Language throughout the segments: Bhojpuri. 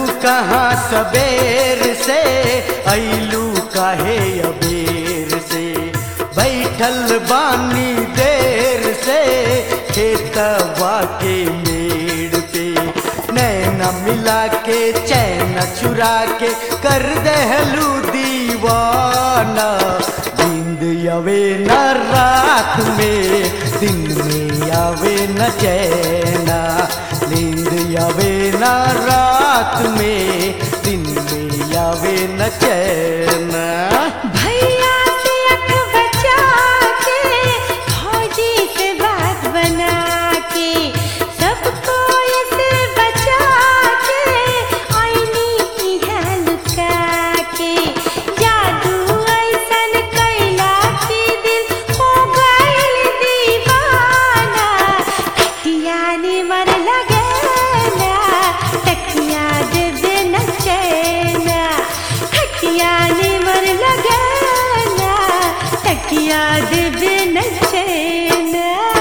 कहाँ सबेर से ऐलू काहे अबेर से बैठल बानी देर से खेतवा के मेड़ पे नैना मिला के चैन चुरा के कर दहलू दीवाना नींद आवे न रात में दिन में आवे न चैना नींद आवे न रात में दिन में आवे न चैना भैया से अख बचा के फौजी से बात बना के सबको इसे बचा के आईनी यहाँ लुका के जादू ऐसन कैला की दिल हो गइल दीवाना खटिया ने मन लगेला तकिया देवे न चैना खटिया ने मन लगेला तकिया देवे न चैना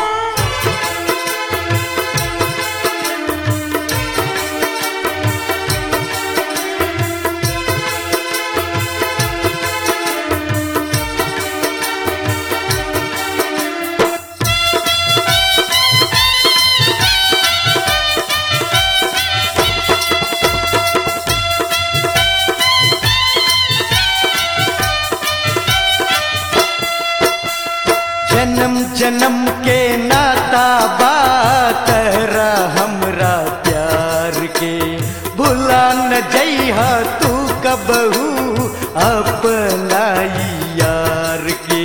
जन्म जन्म के नाता बात हमरा प्यार के भुला न जइहा तू कबहू अपना यार के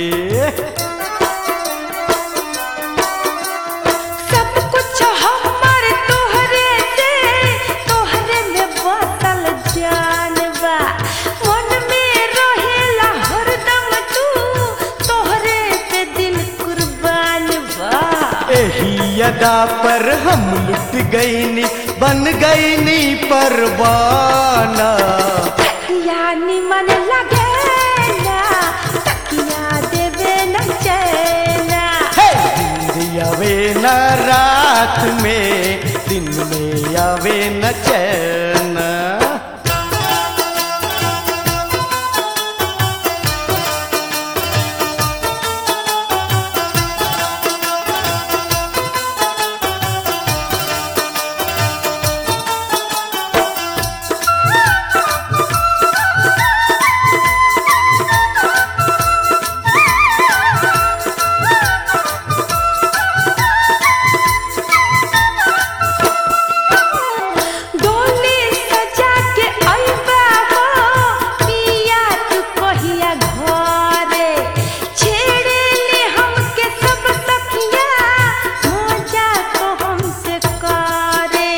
सब कुछ हमर तोहरे से तोहरे में बसल जानबा मन में रहेला हरदम तू तोहरे पे दिल कुर्बान बा एही अदा पर हम लुट गईनी बन गईनी परवाना तकिया निमन लगेला तकिया देवे न चैना हे! नींद आवे न रात में दिन में आवे न चैन डोली सजा के अइबा हो पिया तू कहिया घरे छेड़े ले हमके सब सखिया मजा तो हमसे करे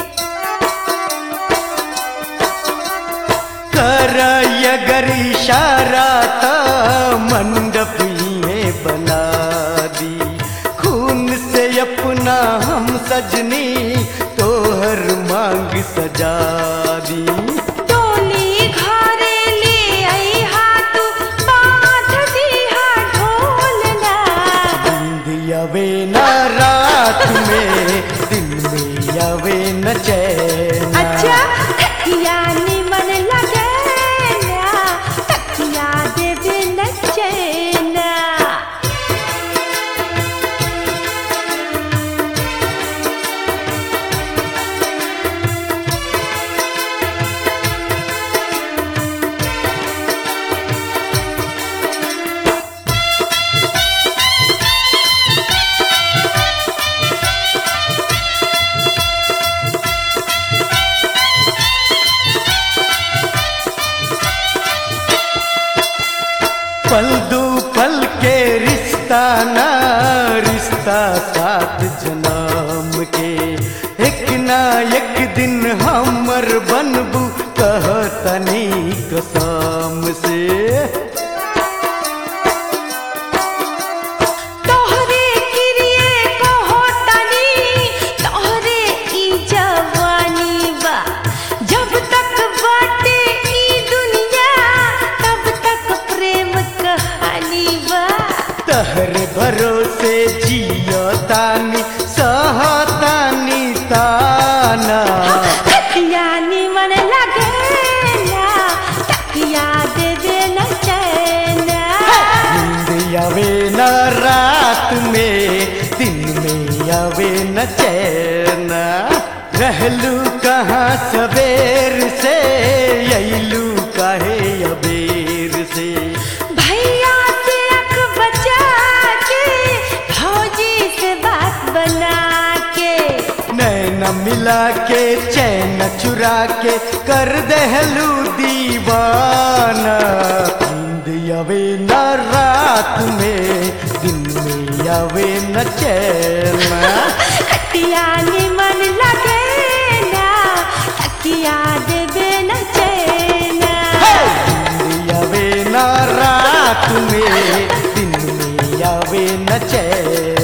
कर अगर इशारा त मंडप में बना दी खून से अपना हम सजनी तोहर मांग सजा दी डोली घरे ले अइहा तू बांध दीहा ढोलना नींद आवे न रात में दिन में आवे न चैन अच्छा तकिया निमन लगेला तकिया देवे न चैना पल दू पल के रिश्ता ना रिश्ता सात जन्म के एक ना एक दिन हमर बनबू कहतनी कसम से तोहरे किरिए कहो तनी तोहरे ई जवानी बा जब तक बाटे ई दुनिया तब तक प्रेम कहानी बा तहरे भरोसे जियो तानी सहतानी ताना खटिया निमन में दिन में आवे न चैन रहलू कहाँ सवेर से अइलू काहे अबेर से भैया से अख बचा के फौजी से बात बना के नैन मिला के चैन चुरा के कर दहलू दीवाना नींद आवे न रात में दिन में आवे न चैन खटिया निमन लगे ना तकिया देवे न चैना नींद आवे न रात में दिन में आवे न चैन